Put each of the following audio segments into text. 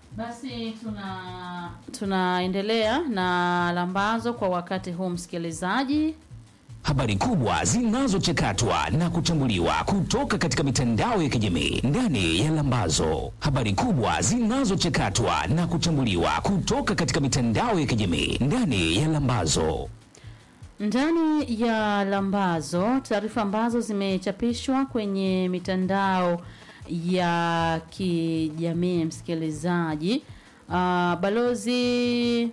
Basi tuna tunaendelea na lambazo kwa wakati huu msikilizaji. Habari kubwa zinazochakatwa na kuchambuliwa kutoka katika mitandao ya kijamii ndani ya Lambazo. Habari kubwa zinazochakatwa na kuchambuliwa kutoka katika mitandao ya kijamii ndani ya Lambazo. Ndani ya lambazo, taarifa ambazo zimechapishwa kwenye mitandao ya kijamii msikilizaji. Uh, balozi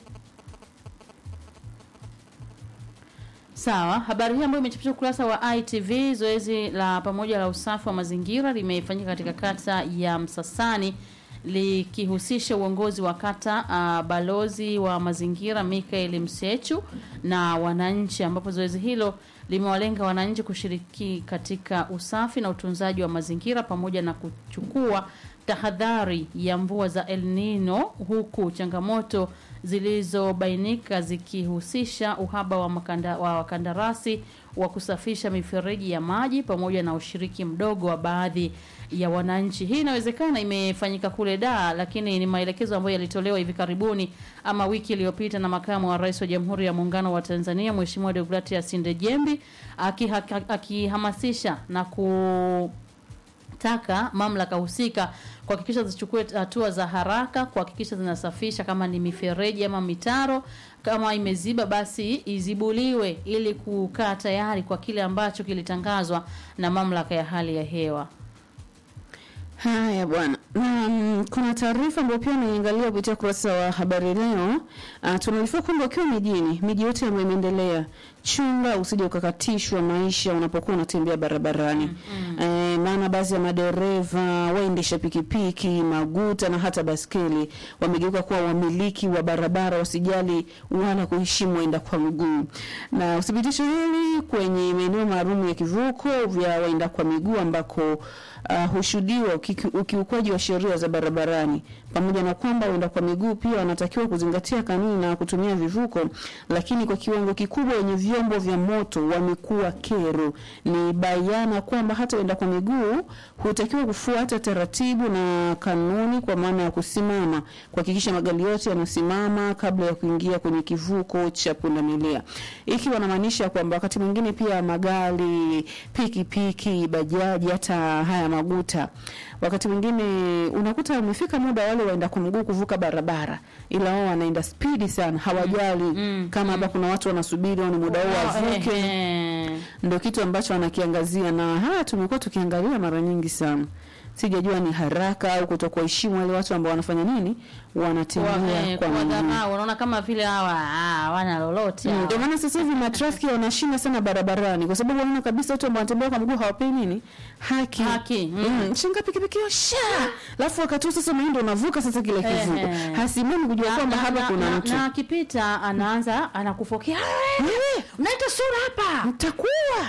Sawa, habari hii ambayo imechapishwa ukurasa wa ITV, zoezi la pamoja la usafi wa mazingira limefanyika katika kata ya Msasani likihusisha uongozi wa kata uh, balozi wa mazingira Michael Msechu na wananchi, ambapo zoezi hilo limewalenga wananchi kushiriki katika usafi na utunzaji wa mazingira pamoja na kuchukua tahadhari ya mvua za El Nino, huku changamoto zilizobainika zikihusisha uhaba wa, makanda, wa wakandarasi wa kusafisha mifereji ya maji pamoja na ushiriki mdogo wa baadhi ya wananchi. Hii inawezekana imefanyika kule Dar, lakini ni maelekezo ambayo yalitolewa hivi karibuni ama wiki iliyopita na makamu wa rais wa Jamhuri ya Muungano wa Tanzania Mheshimiwa Deogratias Ndejembi akihamasisha na ku taka mamlaka husika kuhakikisha zichukue hatua za haraka kuhakikisha zinasafisha kama ni mifereji ama mitaro kama imeziba basi izibuliwe ili kukaa tayari kwa kile ambacho kilitangazwa na mamlaka ya hali ya hewa Haya bwana, na mm, kuna taarifa ambayo pia naiangalia kupitia ukurasa wa habari leo. Uh, tunaarifiwa kwamba ukiwa mijini, miji yote ambayo imeendelea, chunga usije ukakatishwa maisha unapokuwa unatembea barabarani mm, mm. Eh, maana baadhi ya madereva, waendesha pikipiki, maguta na hata baskeli wamegeuka kuwa wamiliki wa barabara, wasijali wala kuheshimu waenda kwa mguu, na uthibitisho hili kwenye maeneo maalum ya kivuko vya waenda kwa miguu ambako uh, hushuhudiwa ukiki- ukiukwaji wa sheria za barabarani, pamoja na kwamba waenda kwa miguu pia wanatakiwa kuzingatia kanuni na kutumia vivuko, lakini kwa kiwango kikubwa wenye vyombo vya moto wamekuwa kero. Ni bayana kwamba hata waenda kwa miguu hutakiwa kufuata taratibu na kanuni, kwa maana ya kusimama, kuhakikisha magari yote yanasimama kabla ya kuingia kwenye kivuko cha pundamilia, hiki wanamaanisha kwamba wakati mwingine pia magari, pikipiki, bajaji, hata haya maguta wakati mwingine unakuta umefika muda wale waenda kwa mguu kuvuka barabara, ila wao wanaenda spidi sana, hawajali mm, kama hapa kuna watu wanasubiri au ni muda wao wavuke. Eh, Ndio kitu ambacho wanakiangazia, na haya tumekuwa tukiangalia mara nyingi sana. Sijajua ni haraka au kutokuheshimu wale watu ambao wanafanya nini, wanatembea kwa, eh, kwa kwa miguu. dharau unaona kama vile hawa ah, hawana lolote Mm, hawa. Ndio maana sasa hivi matrafiki wanashinda sana barabarani kwa sababu wanaona kabisa watu ambao wanatembea kwa mguu hawapei nini haki. Haki, mm. Mm. Shinga pikipiki hiyo sha. Alafu wakati huo sasa unaenda unavuka sasa kile Eh, kivuko. eh. Hasimami kujua Na- kwamba na- hapa na- kuna na- mtu. na akipita anaanza anakufokea Wewe unaita sura hapa mtakuwa.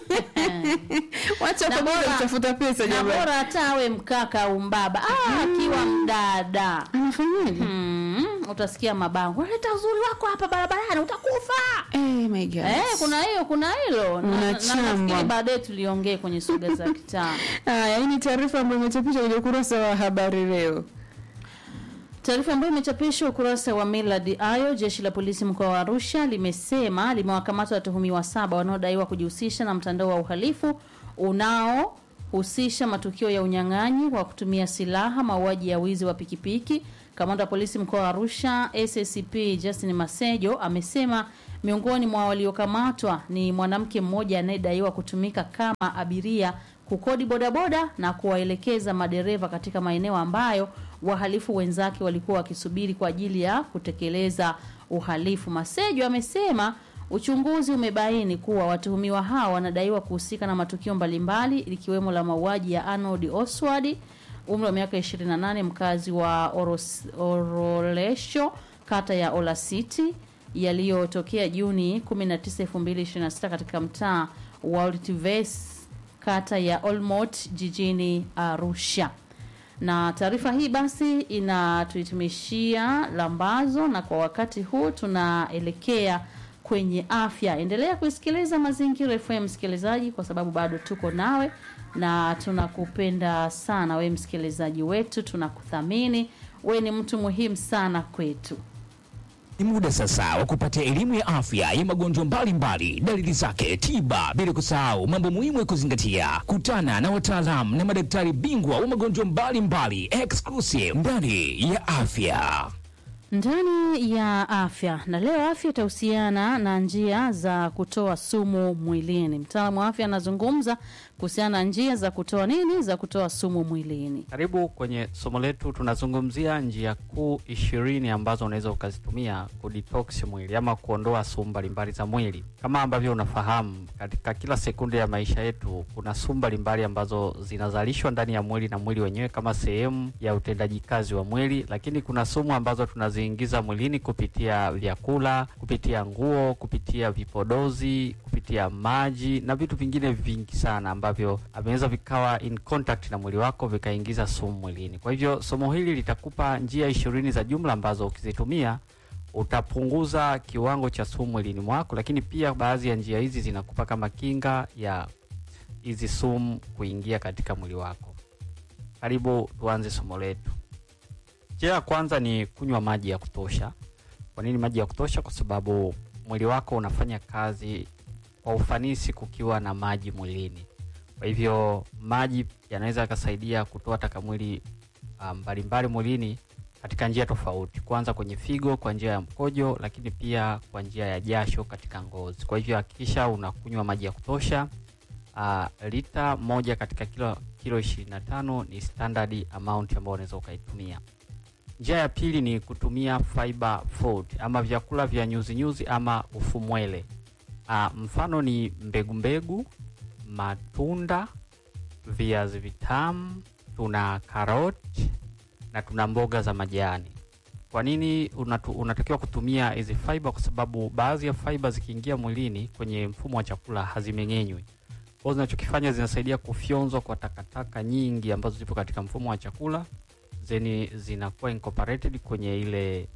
Wacha Na kwa bora- kutafuta pesa na jamani. bora hata awe mkaka au mbaba ah, akiwa mdada Anafanyaje? mm, utasikia mabango leta uzuri wako hapa barabarani utakufa Eh my god. eh, kuna hiyo kuna hilo Na- na- na Unachambwa. nafikiri baadaye tuliongee kwenye soga za kitaa Haya, hii ni taarifa ambayo imechapishwa kwenye ukurasa wa habari leo. Taarifa ambayo imechapishwa ukurasa wa Millard Ayo, jeshi la polisi mkoa wa Arusha limesema limewakamata watuhumiwa saba wanaodaiwa kujihusisha na mtandao wa uhalifu unaohusisha matukio ya unyang'anyi wa kutumia silaha, mauaji ya wizi wa pikipiki. Kamanda wa polisi mkoa wa Arusha SACP Justin Masejo amesema miongoni mwa waliokamatwa ni mwanamke mmoja anayedaiwa kutumika kama abiria kukodi bodaboda na kuwaelekeza madereva katika maeneo ambayo wahalifu wenzake walikuwa wakisubiri kwa ajili ya kutekeleza uhalifu. Masejo amesema uchunguzi umebaini kuwa watuhumiwa hao wanadaiwa kuhusika na matukio mbalimbali likiwemo la mauaji ya Arnold Oswald umri wa miaka 28 mkazi wa Oros, Orolesho kata ya Ola City yaliyotokea Juni 19, 2026 katika mtaa wa Oltves kata ya Olmot jijini Arusha. Na taarifa hii basi inatuhitimishia lambazo, na kwa wakati huu tunaelekea kwenye afya. Endelea kusikiliza Mazingira FM msikilizaji, kwa sababu bado tuko nawe na tunakupenda sana we msikilizaji wetu, tunakuthamini. We ni mtu muhimu sana kwetu. Ni muda sasa wa kupata elimu ya afya ya magonjwa mbalimbali, dalili zake, tiba, bila kusahau mambo muhimu ya kuzingatia. Kutana na wataalamu na madaktari bingwa wa magonjwa mbalimbali, exclusive ndani ya afya. ndani ya afya na leo afya itahusiana na njia za kutoa sumu mwilini. Mtaalamu wa afya anazungumza kuhusiana na njia za kutoa nini, za kutoa sumu mwilini. Karibu kwenye somo letu, tunazungumzia njia kuu ishirini ambazo unaweza ukazitumia kudetox mwili ama kuondoa sumu mbalimbali za mwili. Kama ambavyo unafahamu, katika kila sekunde ya maisha yetu kuna sumu mbalimbali ambazo zinazalishwa ndani ya mwili na mwili wenyewe kama sehemu ya utendaji kazi wa mwili, lakini kuna sumu ambazo tunaziingiza mwilini kupitia vyakula, kupitia nguo, kupitia vipodozi, kupitia maji na vitu vingine vingi sana ambavyo vinaweza vikawa in contact na mwili wako vikaingiza sumu mwilini. Kwa hivyo somo hili litakupa njia ishirini za jumla ambazo ukizitumia utapunguza kiwango cha sumu mwilini mwako, lakini pia baadhi ya njia hizi zinakupa kama kinga ya hizi sumu kuingia katika mwili wako. Karibu tuanze somo letu. Njia ya kwanza ni kunywa maji ya kutosha. Kwa nini maji ya kutosha? Kwa sababu mwili wako unafanya kazi kwa ufanisi kukiwa na maji mwilini. Kwa hivyo maji yanaweza yakasaidia kutoa taka mwili ah, mbalimbali mwilini katika njia tofauti, kwanza kwenye figo kwa njia ya mkojo, lakini pia kwa njia ya jasho katika ngozi. Kwa hivyo hakikisha unakunywa maji ya kutosha. Uh, lita moja katika kilo kilo 25 ni standard amount ambayo unaweza ukaitumia. Njia ya pili ni kutumia fiber food ama vyakula vya nyuzi nyuzi ama ufumwele. Uh, mfano ni mbegu mbegu, matunda, viazi vitamu, tuna karoti na tuna mboga za majani. Kwa nini unatu, unatakiwa kutumia hizi fiber? Kwa sababu baadhi ya fiber zikiingia mwilini kwenye mfumo wa chakula hazimeng'enywi. Kwa hiyo zinachokifanya zinasaidia kufyonzwa kwa takataka nyingi ambazo zipo katika mfumo wa chakula zeni zinakuwa incorporated kwenye ile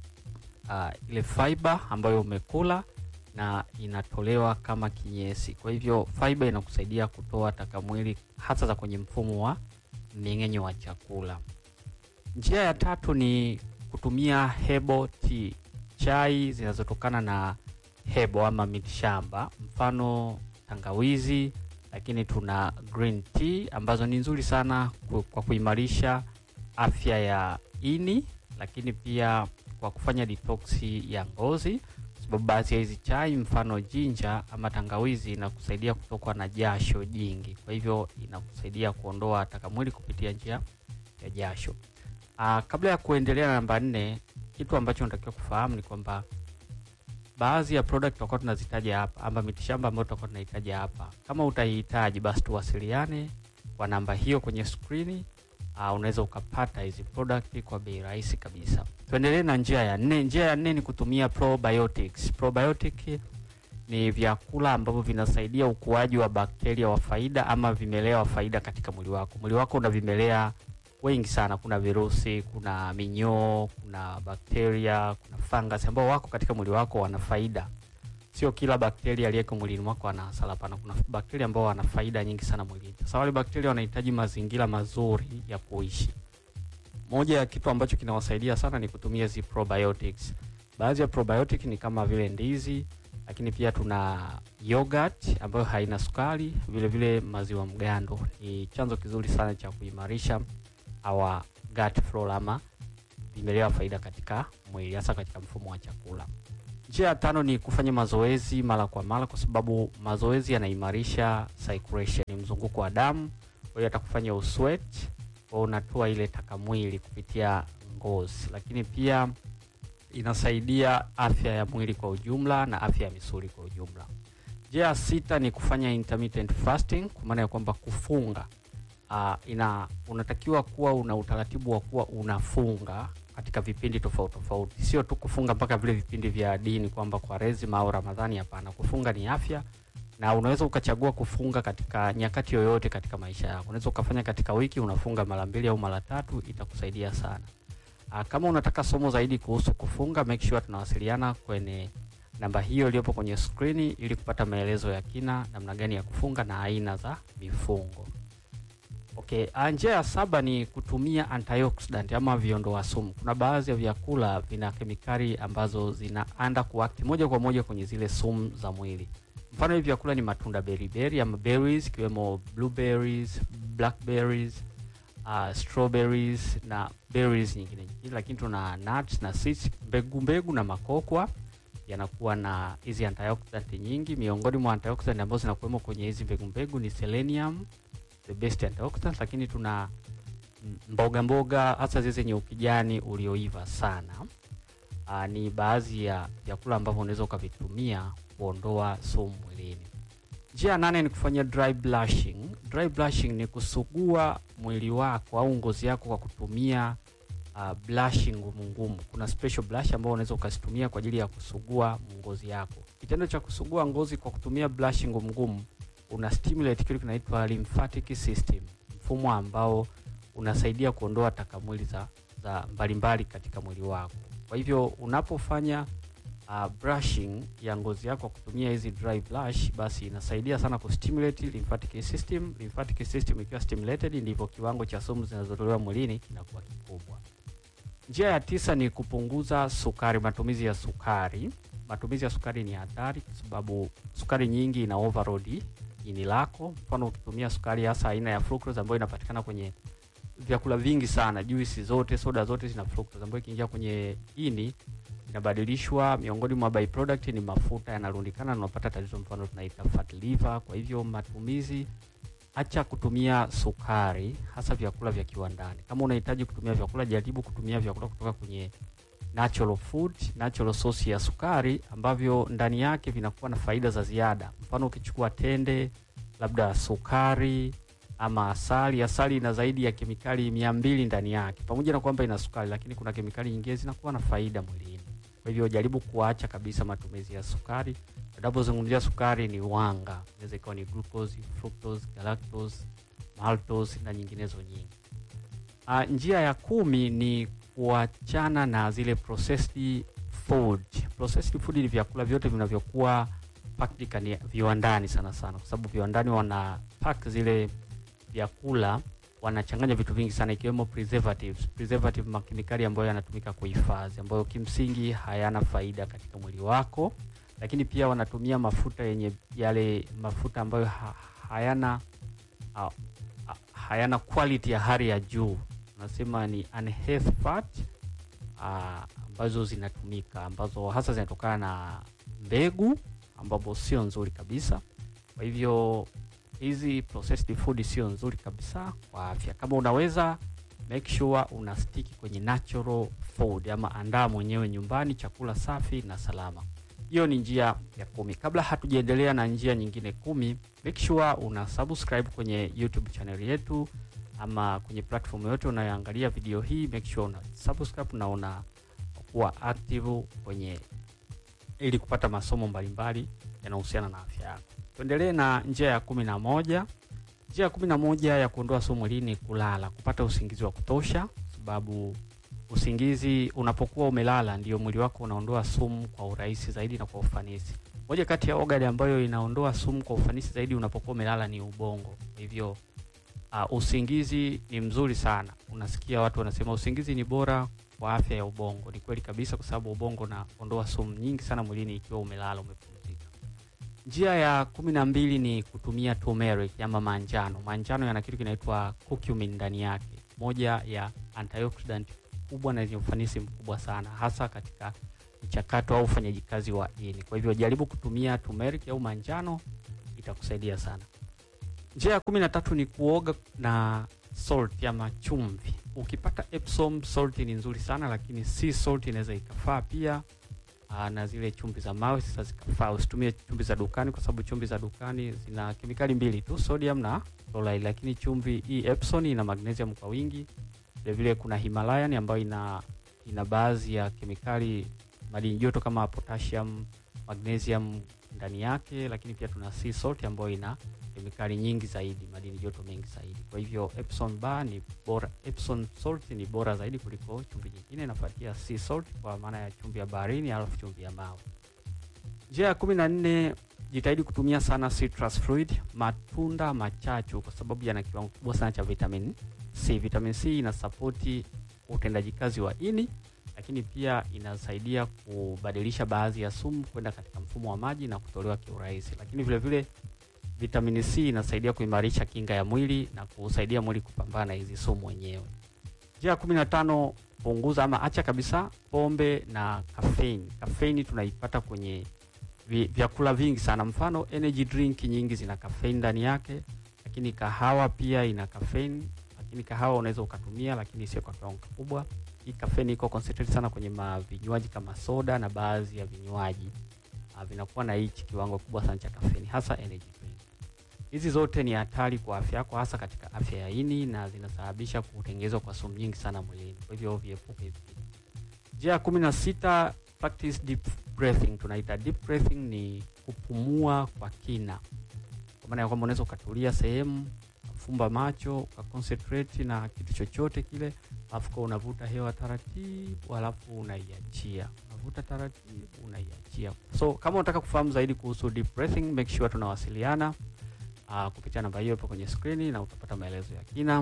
uh, ile fiber ambayo umekula na inatolewa kama kinyesi. Kwa hivyo fiber inakusaidia kutoa taka mwili hasa za kwenye mfumo wa mmeng'enyo wa chakula. Njia ya tatu ni kutumia hebo tea, chai zinazotokana na hebo ama mitishamba, mfano tangawizi, lakini tuna green tea ambazo ni nzuri sana ku- kwa kuimarisha afya ya ini, lakini pia kwa kufanya detox ya ngozi, kwa sababu baadhi ya hizi chai mfano jinja ama tangawizi inakusaidia kutokwa na jasho jingi, kwa hivyo inakusaidia kuondoa taka mwili kupitia njia ya jasho. Aa, kabla ya kuendelea na namba nne, kitu ambacho unatakiwa kufahamu ni kwamba baadhi ya product tutakuwa tunazitaja hapa ama mitishamba ambayo tutakuwa tunahitaja hapa, kama utaihitaji basi tuwasiliane kwa namba hiyo kwenye skrini. Uh, unaweza ukapata hizi product kwa bei rahisi kabisa. Tuendelee na njia ya nne. Njia ya nne ni kutumia probiotics. Probiotic ni vyakula ambavyo vinasaidia ukuaji wa bakteria wa faida ama vimelea wa faida katika mwili wako. Mwili wako una vimelea wengi sana, kuna virusi, kuna minyoo, kuna bakteria, kuna fungus ambao wako katika mwili wako wana faida. Sio kila bakteria aliyeko mwilini mwako ana hasara, hapana. Kuna bakteria ambao wana faida nyingi sana mwilini. Sasa wale bakteria wanahitaji mazingira mazuri ya kuishi. Moja ya kitu ambacho kinawasaidia sana ni kutumia hizi probiotics. Baadhi ya probiotic ni kama vile ndizi, lakini pia tuna yogurt ambayo haina sukari, vile vile maziwa mgando. Ni chanzo kizuri sana cha kuimarisha our gut flora ama vimelea wa faida katika mwili, hasa katika mfumo wa chakula. Njia ya tano ni kufanya mazoezi mara kwa mara, kwa sababu mazoezi yanaimarisha circulation, mzunguko wa damu. Kwa hiyo atakufanya usweat, kwa unatoa ile taka mwili kupitia ngozi, lakini pia inasaidia afya ya mwili kwa ujumla na afya ya misuli kwa ujumla. Njia ya sita ni kufanya intermittent fasting, kwa maana ya kwamba kufunga. Uh, ina unatakiwa kuwa una utaratibu wa kuwa unafunga katika vipindi tofauti tofauti, sio tu kufunga mpaka vile vipindi vya dini kwamba Kwaresima au Ramadhani. Hapana, kufunga ni afya, na unaweza ukachagua kufunga katika nyakati yoyote katika maisha yako. Unaweza ukafanya katika wiki, unafunga mara mbili au mara tatu, itakusaidia sana. Uh, kama unataka somo zaidi kuhusu kufunga, make sure tunawasiliana kwenye namba hiyo iliyopo kwenye skrini ili kupata maelezo ya kina namna gani ya kufunga na aina za mifungo. Okay, ah, njia ya saba ni kutumia antioxidant ama viondoa sumu. Kuna baadhi ya vyakula vina kemikali ambazo zinaanda kuakti moja kwa moja kwenye zile sumu za mwili. Mfano hivi vyakula ni matunda beriberi ama berries ikiwemo blueberries, blackberries, uh, strawberries na berries nyingine nyingine, lakini tuna nuts na seeds, mbegu mbegu na makokwa yanakuwa na hizi antioxidant nyingi. Miongoni mwa antioxidant ambazo zinakuwemo kwenye hizi mbegu mbegu ni selenium, the best antioxidant, lakini tuna mm, mboga mboga hasa zile zenye ukijani ulioiva sana. Uh, ni baadhi ya vyakula ambavyo unaweza ukavitumia kuondoa sumu mwilini. Njia ya nane ni kufanya dry blushing. Dry blushing ni kusugua mwili wako au ngozi yako kwa kutumia uh, blushing ngumu ngumu. Kuna special blush ambao unaweza ukazitumia kwa ajili ya kusugua ngozi yako. Kitendo cha kusugua ngozi kwa kutumia blush ngumu ngumu una stimulate kile kinaitwa lymphatic system, mfumo ambao unasaidia kuondoa taka mwili za, za mbalimbali katika mwili wako. Kwa hivyo unapofanya uh, brushing ya ngozi yako kwa kutumia hizi dry blush, basi inasaidia sana kustimulate lymphatic system. Lymphatic system ikiwa stimulated, ndivyo kiwango cha sumu zinazotolewa mwilini kinakuwa kikubwa. Njia ya tisa ni kupunguza sukari, matumizi ya sukari. Matumizi ya sukari ni hatari kwa sababu sukari nyingi ina overload ini lako. Mfano, ukitumia sukari hasa aina ya fructose ambayo inapatikana kwenye vyakula vingi sana, juisi zote, soda zote zina fructose ambayo ikiingia kwenye ini inabadilishwa. Miongoni mwa byproduct ni mafuta yanarundikana na unapata tatizo, mfano tunaita fat liver. Kwa hivyo matumizi acha kutumia sukari hasa vyakula vya kiwandani. Kama unahitaji kutumia vyakula, jaribu kutumia vyakula kutoka kwenye natural food, natural source ya sukari ambavyo ndani yake vinakuwa na faida za ziada. Mfano ukichukua tende, labda sukari ama asali. Asali ina zaidi ya kemikali mia mbili ndani yake, pamoja na kwamba ina sukari, lakini kuna kemikali nyingine zinakuwa na faida mwilini. Kwa hivyo jaribu kuacha kabisa matumizi ya sukari. Tunapozungumzia sukari ni wanga, inaweza ikawa ni glucose, fructose, galactose, maltose na nyinginezo nyingi. Uh, njia ya kumi ni kuachana na zile processed food. Processed food ni vyakula vyote vinavyokuwa packed ni viwandani sana sana, kwa sababu viwandani wana pack zile vyakula wanachanganya vitu vingi sana ikiwemo preservatives. Preservative makemikali ambayo yanatumika kuhifadhi, ambayo kimsingi hayana faida katika mwili wako, lakini pia wanatumia mafuta yenye yale mafuta ambayo ha, hayana ha, ha, hayana quality ya hali ya juu, nasema ni unhealthy fat ah, ambazo zinatumika ambazo hasa zinatokana na mbegu ambapo sio nzuri kabisa. Kwa hivyo hizi processed food sio nzuri kabisa kwa afya. Kama unaweza make sure una stick kwenye natural food, ama andaa mwenyewe nyumbani chakula safi na salama. Hiyo ni njia ya kumi. Kabla hatujaendelea na njia nyingine kumi, make sure una subscribe kwenye YouTube channel yetu ama kwenye platform yote unayoangalia video hii, make sure una subscribe na una kuwa active kwenye ili kupata masomo mbalimbali yanayohusiana na afya yako. Tuendelee na njia ya kumi na moja. Njia ya kumi na moja ya kuondoa sumu mwilini ni kulala, kupata usingizi wa kutosha, sababu usingizi unapokuwa umelala ndio mwili wako unaondoa sumu kwa urahisi zaidi na kwa ufanisi. Moja kati ya organ ambayo inaondoa sumu kwa ufanisi zaidi unapokuwa umelala ni ubongo. Kwa hivyo uh, usingizi ni mzuri sana. Unasikia watu wanasema usingizi ni bora kwa afya ya ubongo. Ni kweli kabisa, kwa sababu ubongo unaondoa sumu nyingi sana mwilini ikiwa umelala umepumzika. Njia ya kumi na mbili ni kutumia turmeric ama manjano. Manjano yana kitu kinaitwa curcumin ndani yake, moja ya antioxidant kubwa na yenye ufanisi mkubwa sana, hasa katika mchakato au ufanyaji kazi wa ini. Kwa hivyo jaribu kutumia turmeric au manjano, itakusaidia sana. Njia ya kumi na tatu ni kuoga na salt ama chumvi. Ukipata Epsom salt ni nzuri sana, lakini sea salt inaweza ikafaa pia. Aa, na zile chumvi za mawe sasa zikafaa. Usitumie chumvi za dukani, kwa sababu chumvi za dukani zina kemikali mbili tu, sodium na chloride, lakini chumvi hii Epsom ina magnesium kwa wingi. Vile vile kuna Himalayan ambayo ina ina baadhi ya kemikali madini joto kama potassium, magnesium ndani yake, lakini pia tuna sea salt ambayo ina kemikali nyingi zaidi, madini joto mengi zaidi. Kwa hivyo Epsom bar ni bora, Epsom salt ni bora zaidi kuliko chumvi nyingine. Inafuatia sea salt kwa maana ya chumvi ya baharini, alafu chumvi ya mawe. Njia ya kumi na nne, jitahidi kutumia sana citrus fruit, matunda machachu, kwa sababu yana kiwango kikubwa sana cha vitamin C. Vitamin C inasapoti utendaji kazi wa ini, lakini pia inasaidia kubadilisha baadhi ya sumu kwenda katika mfumo wa maji na kutolewa kiurahisi. Lakini vile vile vitamini C inasaidia kuimarisha kinga ya mwili na kusaidia mwili kupambana na hizi sumu wenyewe. Njia ya kumi na tano, punguza ama acha kabisa pombe na caffeine. Caffeine tunaipata kwenye vi, vyakula vingi sana, mfano energy drink nyingi zina caffeine ndani yake, lakini kahawa pia ina caffeine, lakini kahawa unaweza ukatumia, lakini sio kwa kiwango kikubwa. Hii caffeine iko concentrate sana kwenye ma vinywaji kama soda na baadhi ya vinywaji uh, vinakuwa na hichi kiwango kubwa sana cha caffeine, hasa energy drink. Hizi zote ni hatari kwa afya yako, hasa katika afya ya ini na zinasababisha kutengenezwa kwa sumu nyingi sana mwilini. Kwa hivyo viepuke hivi. Njia ya kumi na sita, practice deep breathing. Tunaita deep breathing ni kupumua kwa kina, kwa maana ya kwamba unaweza ukatulia sehemu, fumba macho, ukaconcentrate na kitu chochote kile, alafu kwa unavuta hewa taratibu, alafu unaiachia, unavuta taratibu, unaiachia. So kama unataka kufahamu zaidi kuhusu deep breathing, make sure tunawasiliana uh, kupitia namba hiyo hapo kwenye skrini na utapata maelezo ya kina.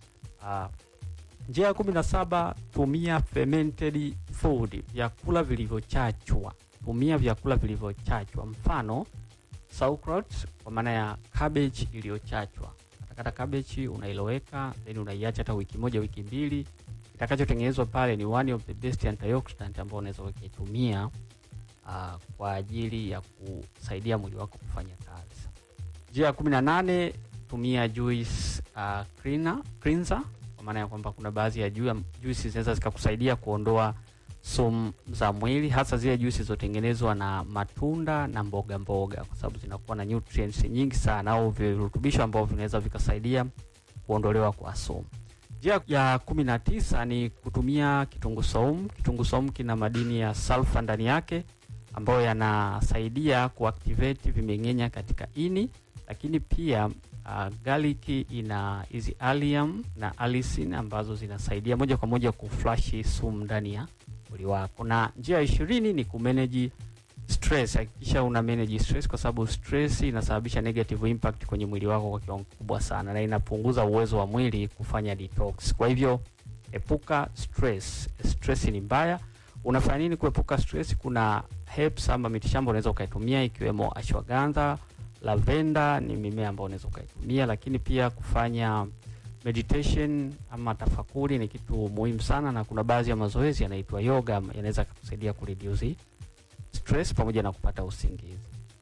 Uh, njia ya kumi na saba tumia fermented food, vyakula vilivyochachwa. Tumia vyakula vilivyochachwa, mfano sauerkraut, kwa maana ya cabbage iliyochachwa. Katakata cabbage unailoweka, then unaiacha hata wiki moja wiki mbili, itakachotengenezwa pale ni one of the best antioxidant ambao unaweza ukitumia uh, kwa ajili ya kusaidia mwili wako kufanya kazi. Njia ya kumi na nane tumia juice uh, cleaner, cleanser kwa maana ya kwamba kuna baadhi ya ju- juisi zinaweza zikakusaidia kuondoa sumu za mwili, hasa zile juisi zilizotengenezwa na matunda na mboga mboga, kwa sababu zinakuwa na nutrients nyingi sana au virutubisho ambavyo vinaweza vikasaidia kuondolewa kwa sumu. Njia ya kumi na tisa ni kutumia kitunguu saumu. Kitunguu saumu kina madini ya sulfa ndani yake ambayo yanasaidia kuactivate vimeng'enya katika ini, lakini pia uh, garlic ina hizi allium na allicin ambazo zinasaidia moja kwa moja kuflash sumu ndani ya mwili wako. Na njia ya ishirini ni kumanage stress. Hakikisha una manage stress, kwa sababu stress inasababisha negative impact kwenye mwili wako kwa kiwango kikubwa sana, na inapunguza uwezo wa mwili kufanya detox. Kwa hivyo epuka stress. Stress ni mbaya. Unafanya nini kuepuka stress? Kuna herbs ama mitishamba unaweza ukaitumia, ikiwemo ashwagandha, lavenda ni mimea ambayo unaweza ukaitumia, lakini pia kufanya meditation ama tafakuri ni kitu muhimu sana, na kuna baadhi ya mazoezi yanaitwa yoga yanaweza kukusaidia kureduce stress pamoja na kupata usingizi.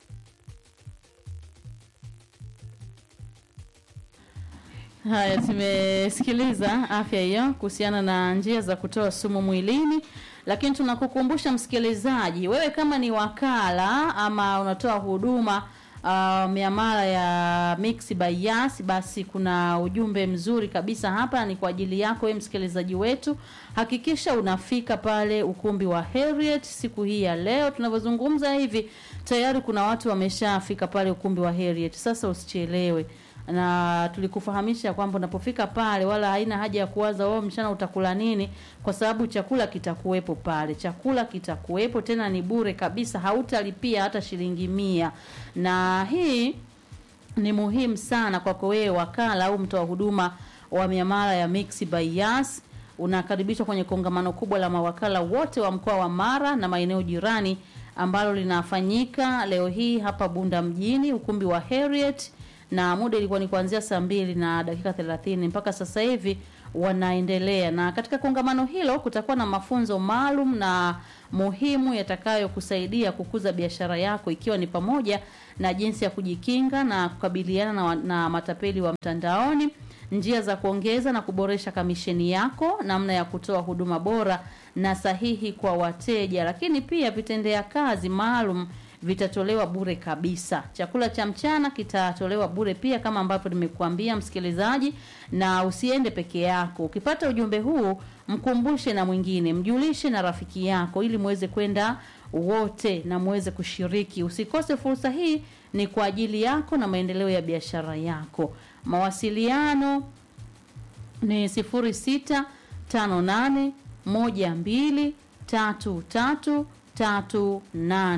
Haya, tumesikiliza afya hiyo kuhusiana na njia za kutoa sumu mwilini, lakini tunakukumbusha msikilizaji, wewe kama ni wakala ama unatoa huduma uh, miamala ya Mix by Yas, basi kuna ujumbe mzuri kabisa hapa, ni kwa ajili yako wewe msikilizaji wetu. Hakikisha unafika pale ukumbi wa Harriet siku hii ya leo tunavyozungumza hivi, tayari kuna watu wameshafika pale ukumbi wa Harriet. Sasa usichelewe na tulikufahamisha kwamba unapofika pale wala haina haja ya kuwaza wewe mchana utakula nini, kwa sababu chakula kitakuwepo pale. Chakula kitakuwepo tena ni bure kabisa, hautalipia hata shilingi mia. Na hii ni muhimu sana kwako wewe wakala au mtoa huduma wa miamala ya Mix by Yas. Unakaribishwa kwenye kongamano kubwa la mawakala wote wa mkoa wa Mara na maeneo jirani ambalo linafanyika leo hii hapa Bunda mjini, ukumbi wa Harriet na muda ilikuwa ni kuanzia saa mbili na dakika thelathini mpaka sasa hivi wanaendelea. Na katika kongamano hilo kutakuwa na mafunzo maalum na muhimu yatakayokusaidia kukuza biashara yako, ikiwa ni pamoja na jinsi ya kujikinga na kukabiliana na, wa- na matapeli wa mtandaoni, njia za kuongeza na kuboresha kamisheni yako, namna ya kutoa huduma bora na sahihi kwa wateja, lakini pia vitendea kazi maalum vitatolewa bure kabisa. Chakula cha mchana kitatolewa bure pia, kama ambavyo nimekuambia msikilizaji, na usiende peke yako. Ukipata ujumbe huu, mkumbushe na mwingine, mjulishe na rafiki yako, ili muweze kwenda wote na muweze kushiriki. Usikose fursa hii, ni kwa ajili yako na maendeleo ya biashara yako. Mawasiliano ni sifuri sita tano nane moja mbili tatu tatu tatu nane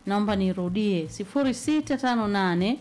naomba nirudie 0658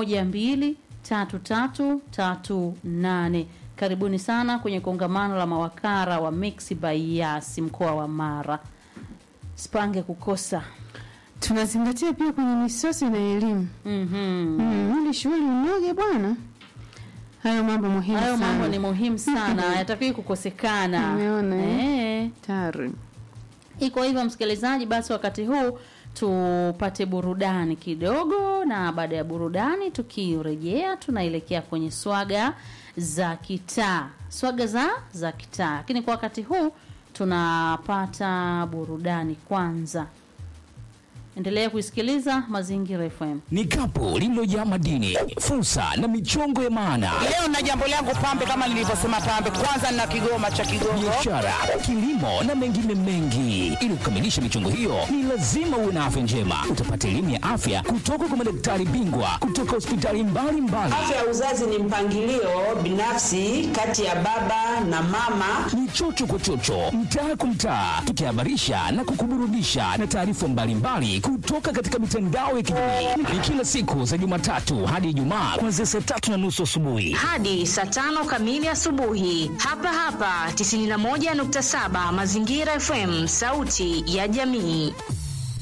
123338 karibuni sana kwenye kongamano la mawakala wa Mixx by Yas mkoa wa Mara sipange kukosa tunazingatia pia kwenye misosi na elimu mhm mm, ili shughuli unoge bwana hayo mambo muhimu hayo sana. mambo ni muhimu sana hayatakiwi kukosekana Umeona, eh. tayari iko hivyo msikilizaji basi wakati huu tupate burudani kidogo na baada ya burudani tukirejea tunaelekea kwenye swaga za kitaa swaga za za kitaa lakini kwa wakati huu tunapata burudani kwanza endelea kuisikiliza mazingira fm Ni kapu lililojaa madini, fursa na michongo ya maana, Leo na jambo langu pambe, kama nilivyosema pambe, kwanza na kigoma cha Kigongo. biashara, kilimo na mengine mengi. Ili kukamilisha michongo hiyo, ni lazima uwe na afya njema. Utapata elimu ya afya kutoka kwa madaktari bingwa kutoka hospitali mbalimbali. Afya ya uzazi ni mpangilio binafsi kati ya baba na mama. ni chocho kwa chocho, mtaa kwa mtaa, tukihabarisha na kukuburudisha na taarifa mbalimbali kutoka katika mitandao ya kijamii. Ni kila siku za Jumatatu hadi Ijumaa kuanzia saa tatu na nusu asubuhi. hadi saa tano kamili asubuhi hapa hapa 91.7 Mazingira FM, sauti ya jamii.